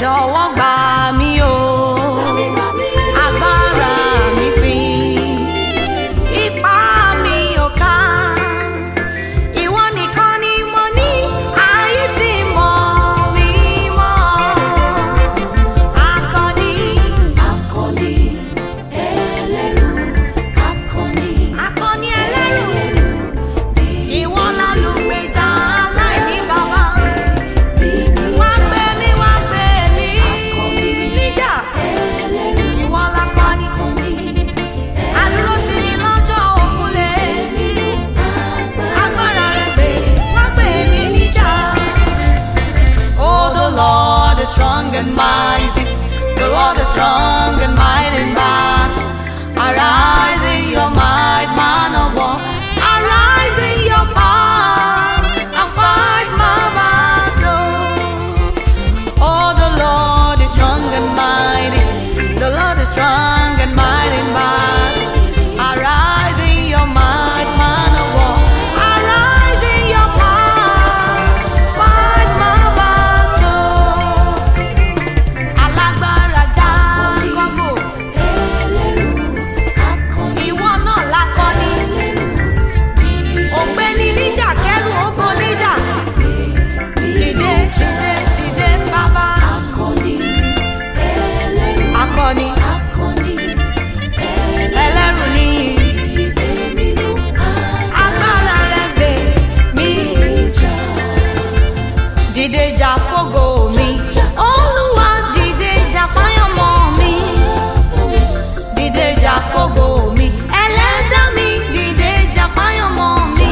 jọ̀wọ́ gbà mí o agbára mi pin ipá mi ò ká ìwọ nìkan ni mo ní ayé tí mọ̀ mí mọ́ akọni Akọni ẹlẹ́rù, akọni akọni ẹlẹ́rù ìwọ lálùgbèjà aláìní bàbá wá gbé mi wá gbé mi níjà ẹlẹ́rù, ìwọ lápá ni àdúró tì ní lọ́jọ́ òkúlé agbára rẹ pé wá gbé mi níjà. Oh, the Lord is strong and mighty. The Lord is strong and mighty in battle. Arise in your might, man of war. Arise in your power and fight my battle. Oh, the Lord is strong and mighty. The Lord is strong and mighty in battle. Arise in your might, man of war. Arise in your power. Fight my battle. Alágbára Jákọ́bù, ẹlẹ́rù, akọni ìwọ náà lákọni. Ògbéni níjà kẹ́rù ó bo níjà. Dìde, dìde, dìde bàbá. akọni ẹlẹ́rù, Akọni, akọni ẹlẹ́rù níyì. ìgbé nínú Agbára rẹ̀ gbè mí. àjà. Dìde jà fógo mi. Olúwa dìde jà fáyọ̀mọ́ mi. Dìde jà fógo mi. Ẹlẹ́dá mi dìde jà fáyọ̀mọ́ mi.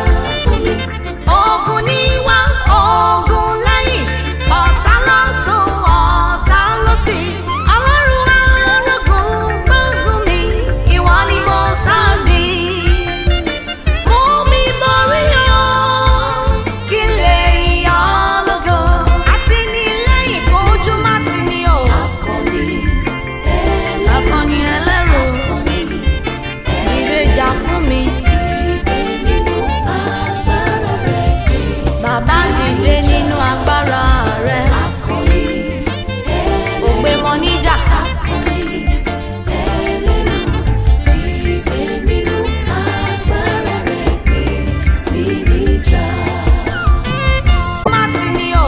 Ogun níwá, ogun lẹ́yìn, ọ̀tá lọ́tún, ọ̀tá lósì. Ọlọ́run arógun gbógun mi, ìwọ ni mo sáàdì. Mú mi borí o, kí lè yọ ọ́ lógo. Àtìlẹ́yìn kojú má ti ní o. Akọni Akọni ẹlẹ́rù, akọni dìde jà fún mi. ìgbé nínú agbára rẹ̀ pé. Bàbá dìde nínú agbára rẹ̀. Akọni ẹlẹ́rù, Ògbé mọ níjà. akọni ẹlẹ́rù, ìgbé nínú agbára rẹ̀ pé. Ní níjà. má ti ní o.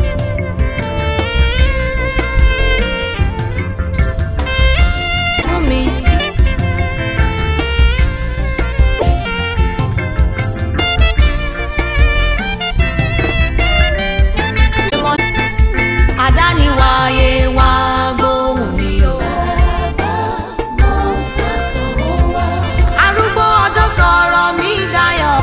fún mi. àdániwáyé wá gbóhùn mi o. Mo sátọ̀ wá. arúgbó ọjọ́ sọ̀rọ̀ mi dayọ̀.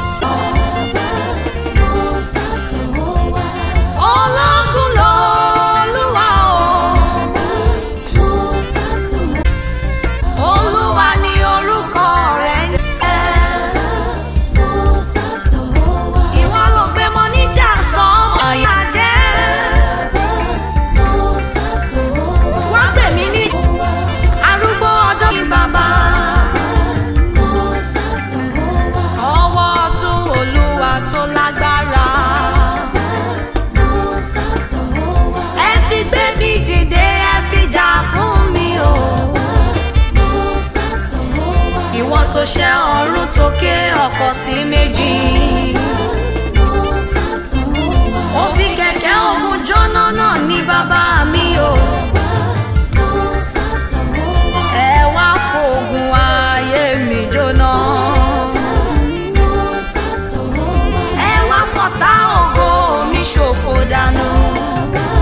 Mo sátọ̀ wá. ológun lolúwa o. Mo sátọ̀ wá. olúwa ni orúkọ rẹ̀ ń jẹ́. Mo sátọ̀ wá. ìwọ ló gbé mọ níjà sọ́mọ àyà jẹ́. Mo sátọ̀ wá. wá gbè mí ní arúgbó ọjọ́ ní bàbá. Mo sátọ̀ wá. ọwọ́ ọ̀tún olúwa tó lágbára. Mo sátọ̀ wá. ẹ fi gbé mi dìde ẹ fi jà fún mi o. Mo sátọ̀ wá. ìwọ tó ṣe ọ̀run tó ké ọkọ̀ sí méjì. Mo sátọ̀ wá. ó fi kẹ̀kẹ́ òun jóná náà ní bàbá mi o. Mo sátọ̀ wá. ẹ wá fògùn ayé mi jóná. Mo sátọ̀ wá. ẹ wá fọ̀tá ògo mi ṣòfò dànù.